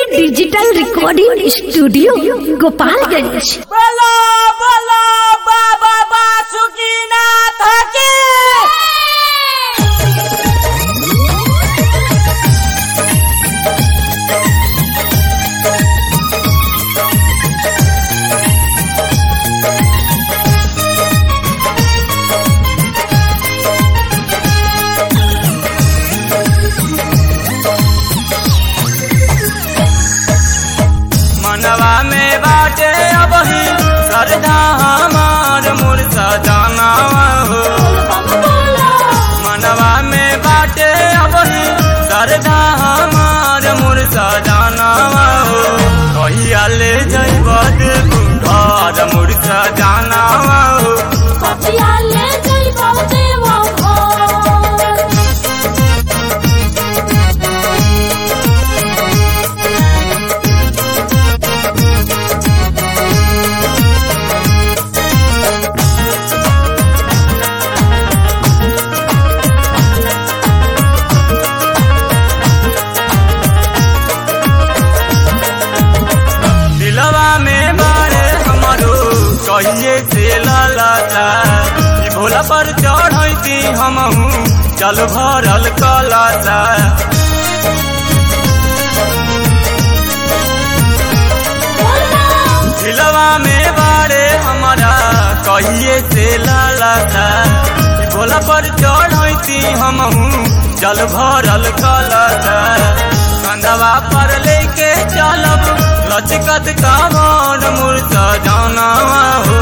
digital recording studio Gopalganj बोलो बोलो बाबा बासुकीनाथ की मनवा में बाटे अबही श्रद्धा हमार मूर्ता जाना हो मनवा में बाटे अबही श्रद्धा हमार मूर्ता जाना हो कहिया ले जइब घर मूर्ता जाना हो दिलवा में बारे हमारो कहिए से लालाता ई भोला पर चढ़ती हमहू चल भरल कलाता दिलवा में बारे हमारा कहिए से लालाता ई भोला पर चढ़ती हमहू चल भरल कलाता कंधवा पर लेके चलब लचकत कामर मूर्ता जाना हो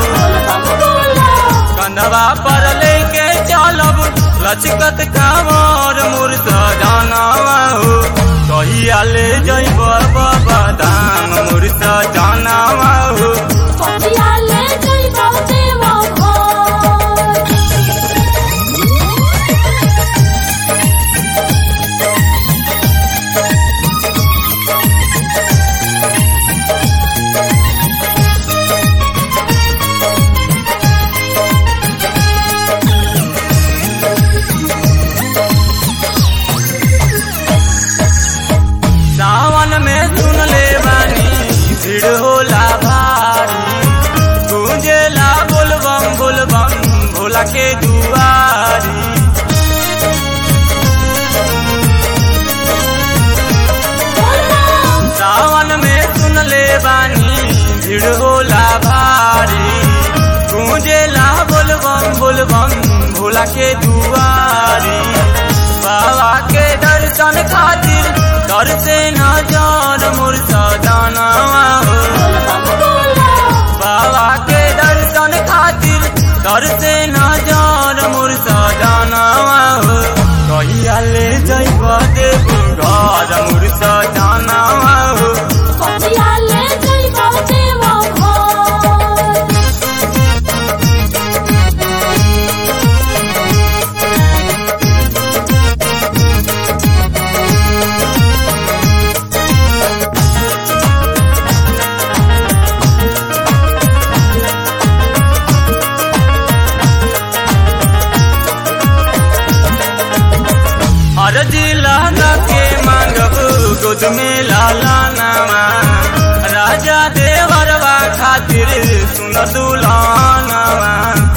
कंधवा पर लेके चलब लचकत कामर मूर्ता जाना हो कहिया ले जइब बाबा धाम मूर्ता जाना हो सावन में सुन ले बानी भीड़ होला भारी गूंजेला बोलबम बोलबम भोला के दुआरी सावन में सुन ले बानी भीड़ होला भारी गूंजेला बोलबम बोलबम भोला के दुआरी बाबा के दर्शन खातिर दर से नजर मुर्ता जाना हो बाबा के दर्शन खातिर दर से नजर मुर्ता जाना हो कहिया ले जइब देव घर मुर्ता जाना हो अरजी लाला के मांगब गोद में लाला नामा राजा देवरवा खातिर सुन दुलानामा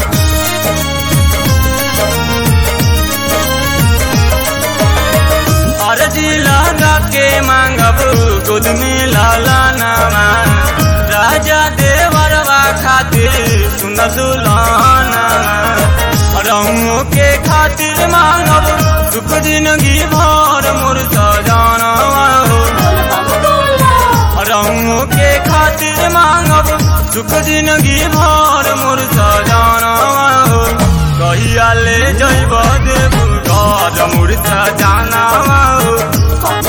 अरजी लाला के मांगब गोद में लाला नामा राजा देवरवा खातिर सुन दुलानामा रंगों के खातिर मांगब सुख जिंदगी भर मुर्ता जाना हो रंगों के खातिर मांगब सुख जिंदगी भर मुर्ता जाना हो कहिया ले जइब देव घर मुर्ता जाना हो